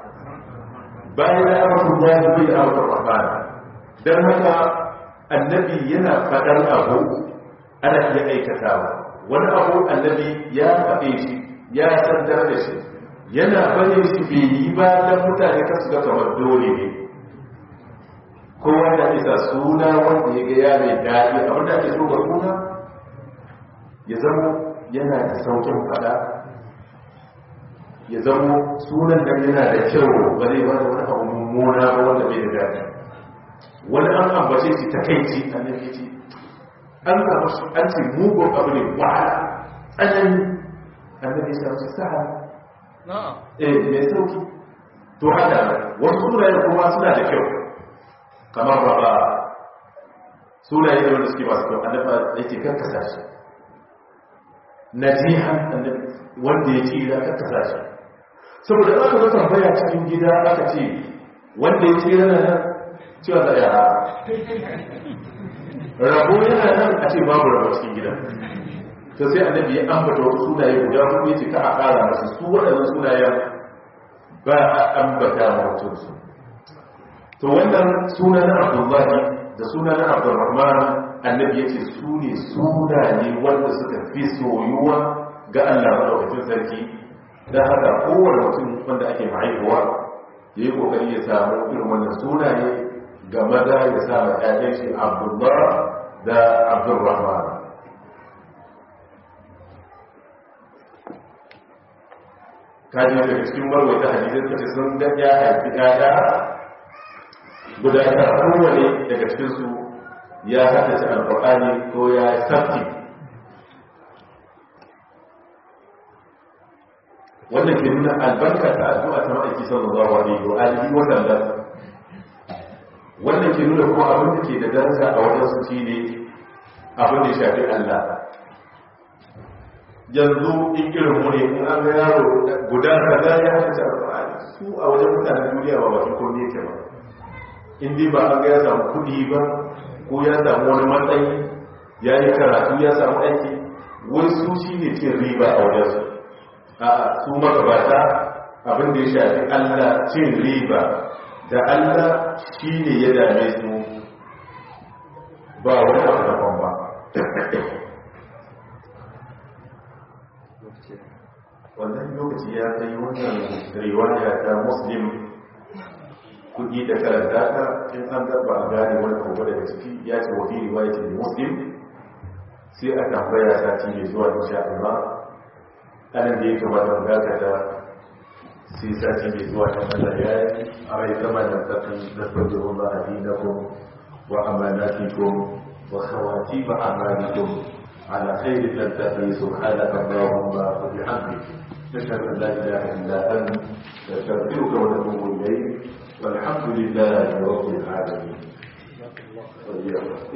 bayan da abdullah bai da abdurrahman dan haka annabi yana fadar abu ana iya aikatawa wani abu annabi ya faɗe shi ya sandar da shi yana bane shi bai yi ba dan mutane kasu ga kamar dole ne kowa da isa suna wanda ya ga ya mai daɗi abin da ake so ga suna ya zama yana da saukin fada ya zama sunan da yana da kyau ba zai wani wani abu mummuna ba wanda bai da daɗi wani an ambace shi ta kai ci a nan ce an samu shi an ce mugun abu ne wahala tsanani annabi ya samu sa'a eh mai sauki to haka wasu sunayen kuma suna da kyau kamar raba sunaye da wanda suke masu kyau annabi yake karkasa shi najihan annabi wanda ya ce ya karkasa shi saboda aka zo tambaya cikin gida aka ce wanda ya ce yana nan cewa da yara rabo yana nan a ce babu rabo cikin gida to sai annabi ya ambata wasu sunaye guda hudu ya ce ka a kara masu su waɗannan sunayen ba a ambata mutum su to wannan suna na abdullahi da suna na abdurrahman annabi ya ce su ne sunaye wanda suka fi soyuwa ga allah maɗaukacin sarki don haka kowane mutum wanda ake mahaifuwa ya yi ƙoƙari ya samu irin wannan sunaye ga maza ya samu ƴaƴan shi abdullah da abdurrahman kaji daga cikin marwaita hadisai suka ce sun ga ya haifi ƴaƴa guda ta kowane daga cikinsu ya haddace alkur'ani ko ya sabti wannan ke nuna albarka ta addu'a ta ma'aiki sallallahu alaihi wa alihi wa sallam wanda ke nuna kuma abin da ke da daraja a wajen su shi ne abin da ya shafi Allah yanzu in irin mu ne in an ga yaro guda kaza ya haka alƙur'ani su a wajen mutanen duniya ba bakin komai yake ba in dai ba an ga ya samu kuɗi ba ko ya samu wani matsayi ya yi karatu ya samu aiki wai su shi ne cin riba a wajen su a'a su magabata abin da ya shafi Allah cin riba da Allah shi ne ya dame su ba wani abu daban ba wannan lokaci ya kai wannan riwaya ta muslim kudi da karanta ta in an gaba a gane wani kogo daga ciki ya ce wa fi riwayatin muslim sai a tambaya sati mai zuwa insha Allah anan da ya kamata mu dakata sai sati mai zuwa ta Allah ya yi a rai zama da tsakin da sabbin Allah dinakum wa amanatikum wa khawatim a'malikum على خير تلتقي سبحانك اللهم وبحمدك نشهد ان لا اله الا انت نستغفرك ونتوب اليك والحمد لله رب العالمين